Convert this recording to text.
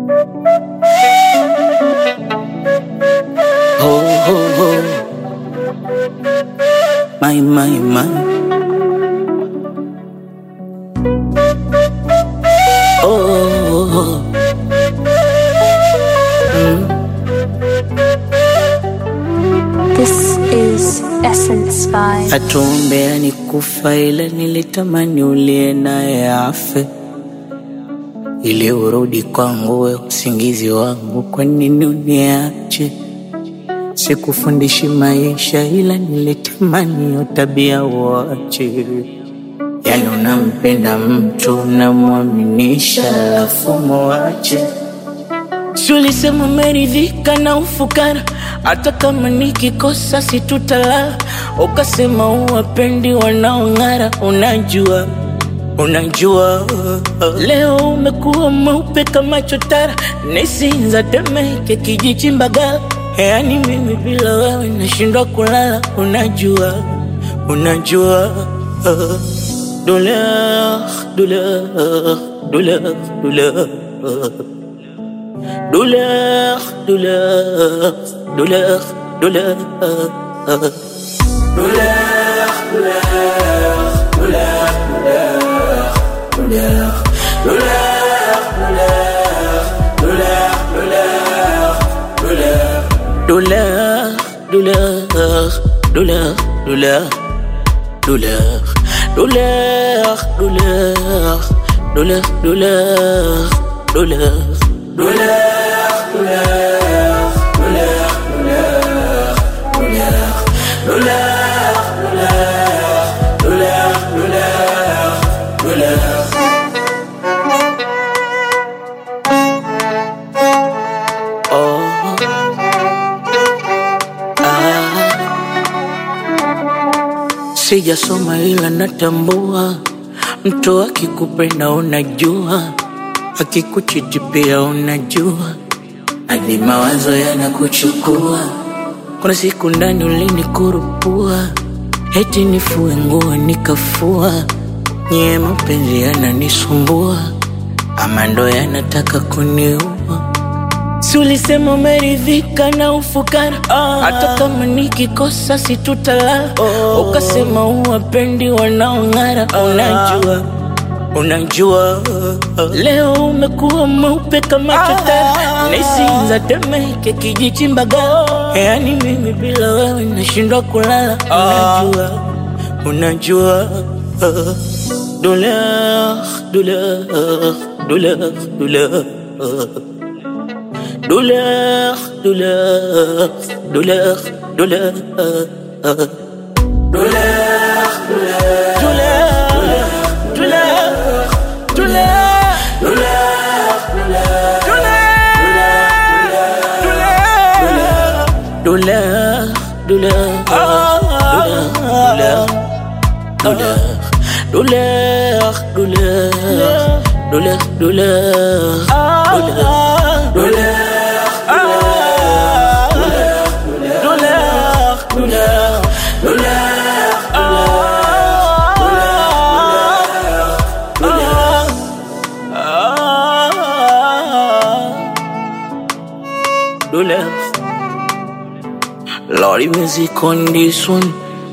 Ho, ho, ho. My, my, my. Oh, oh, oh. This is Essence Vibe. Hatuombea ni kufa, ila nilitamani ulie naye afe ili urudi kwangu, we usingizi wangu. Kwa nini uniache? Sikufundishi maisha, ila nilitamani hiyo tabia uache. Yani unampenda mtu unamwaminisha, alafu muache. Si ulisema umeridhika na ufukara, hata kama nikikosa situtalala. Ukasema uwapendi wanaong'ara, unajua unajua leo umekuwa mweupe kama chotara, nisinza Temeke, kijiji Mbagala. Yani mimi bila wewe nashindwa kulala, unajua unajua douleur douleur douleur douleur douleur, douleur, douleur, douleur. Douleur, douleur, douleur, douleur, douleur, douleur, douleur, douleur, douleur, douleur. Oh, ah. Sijasoma ila natambua, mtu akikupenda unajua, akikuchiti pia unajua, hadi mawazo yanakuchukua. Kuna siku ndani ulinikurupua, eti nifue nguo nikafua, nyie mapenzi yananisumbua, ama ndo yanataka kuniua. Si ulisema umeridhika na ufukara, hata kama nikikosa situtalala. Ukasema uwapendi wanaong'ara, unajua unajua leo umekuwa mweupe kama chotara, nisinza Temeke, kijiji Mbagala. Yani mimi bila wewe nashindwa kulala, unajua unajua douleur douleur douleur douleur douleur, douleur, douleur, douleur, douleur, douleur, douleur, douleur, douleur, douleur, douleur, douleur, douleur, douleur, douleur, douleur. douleur, douleur, douleur, douleur. Lordy music on this one.